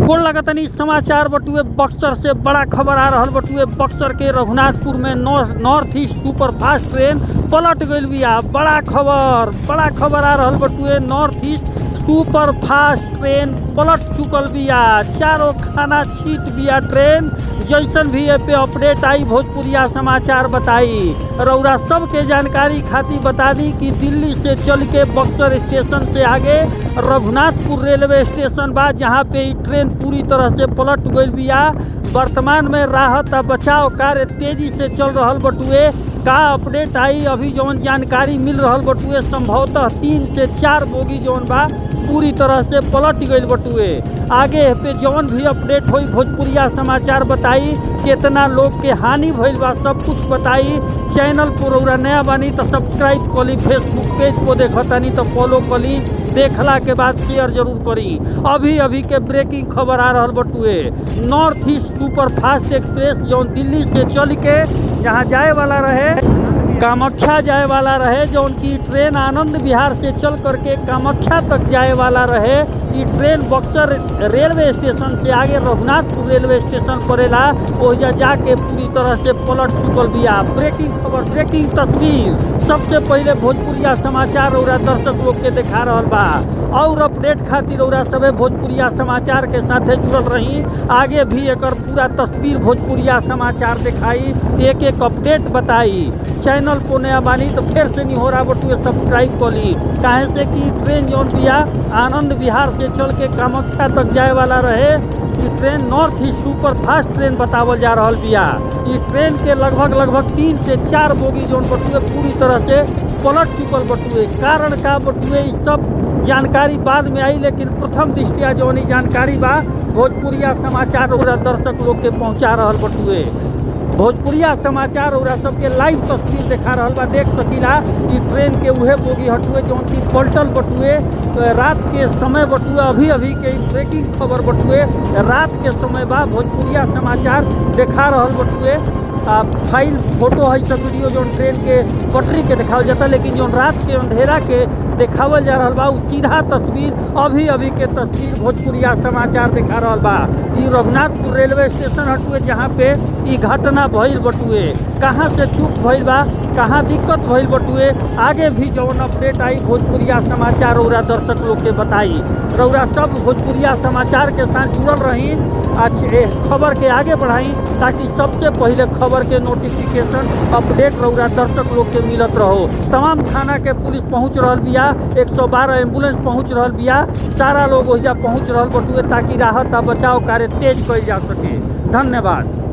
गोल लगतनी समाचार बटुए बक्सर से बड़ा खबर आ रहल बटुए बक्सर के रघुनाथपुर में north east super fast train पलट गईल बिया बड़ा खबर बड़ा खबर आ रहल बटुए north east super fast train पलट चुकल बिया चारों खाना छीट बिया ट्रेन जैसन भी ए पे अपडेट आई भोजपुरिया समाचार बताई रौरा सबके जानकारी खातिर बता दी कि दिल्ली से चल के बक्सर स्टेशन से आगे रघुनाथपुर रेलवे स्टेशन बा जहाँ पे ई ट्रेन पूरी तरह से पलट गईल बिया वर्तमान में राहत आ बचाव कार्य तेजी से चल रहल बटुए का अपडेट आई अभी जौन जानकारी मिल रहल बटुए संभवतः तीन से चार बोगी जौन बा पूरी तरह से पलट गईल बटुए आगे पे जौन भी अपडेट होई भोजपुरिया समाचार बताई कितना लोग के हानि भइल बा सब कुछ बताई चैनल पर रउरा नया बानी तो सब्सक्राइब कली फेसबुक पेज को देखतानी तो फॉलो कली देखला के बाद शेयर जरूर करी अभी अभी के ब्रेकिंग खबर आ रहल बटुए north east super fast express जौन दिल्ली से चल के यहाँ जाए वाला रहे कामाख्या जाए वाला रहे जो उनकी ट्रेन आनंद विहार से चल करके कामाख्या तक जाए वाला रहे ये ट्रेन बक्सर रेलवे स्टेशन से आगे रघुनाथपुर रेलवे स्टेशन पड़ेला ओहिजा जाके पूरी तरह से पलट चुकल बिया ब्रेकिंग खबर ब्रेकिंग तस्वीर सबसे पहले भोजपुरिया समाचार और दर्शक लोग के देखा रहल बा और अपडेट खातिर और सबे भोजपुरिया समाचार के साथे जुड़ल रही आगे भी एक पूरा तस्वीर भोजपुरिया समाचार दिखाई एक एक अपडेट बताई चैनल को नया बानी तो फिर से नहीं हो रहा बटुए सब्सक्राइब कर ली काहे से कि ट्रेन जौन बिया आनंद विहार से चल के कामाख्या तक जाए वाला रहे ई train north east super fast train बतावल जा रहल बिया ई ट्रेन के लगभग लगभग तीन से चार बोगी जौन बटुए पूरी तरह से पलट चुकल बटुए कारण का बटुए ई सब जानकारी बाद में आई लेकिन प्रथम दृष्टिया जौन ई जानकारी बा भोजपुरिया समाचार और दर्शक लोग के पहुंचा रहल बटुए भोजपुरिया समाचार और सबके लाइव तस्वीर देखा रहल बा देख सकीला ई ट्रेन के उहे बोगी हटुए जौन की पलटल बटुए रात के समय बटुए अभी अभी के ई ब्रेकिंग खबर बटुए रात के समय बा भोजपुरिया समाचार देखा रहल बटुए आ फाइल फोटो है सब वीडियो जौन ट्रेन के पटरी के देखावल जाता लेकिन जौन रात के अंधेरा के देखावल जा रहल बा उ सीधा तस्वीर अभी अभी के तस्वीर भोजपुरिया समाचार देखा रहल बा ई रघुनाथपुर रेलवे स्टेशन हटुए जहाँ पे ई घटना भइल बटुए कहाँ से चूक भइल बा कहाँ दिक्कत भइल बटुए आगे भी जौन अपडेट आई भोजपुरिया समाचार रौरा दर्शक लोग के बताई रौरा सब भोजपुरिया समाचार के साथ जुड़ल रही अच्छे खबर के आगे बढ़ाई ताकि सबसे पहले खबर के नोटिफिकेशन अपडेट रौरा दर्शक लोग के मिलत रहो तमाम थाना के पुलिस पहुंच रहल बिया 112 एम्बुलेंस पहुंच रहल बिया सारा लोग ओहिजा पहुंच रहल बटुए ताकि राहत आ बचाव कार्य तेज कइल जा सके धन्यवाद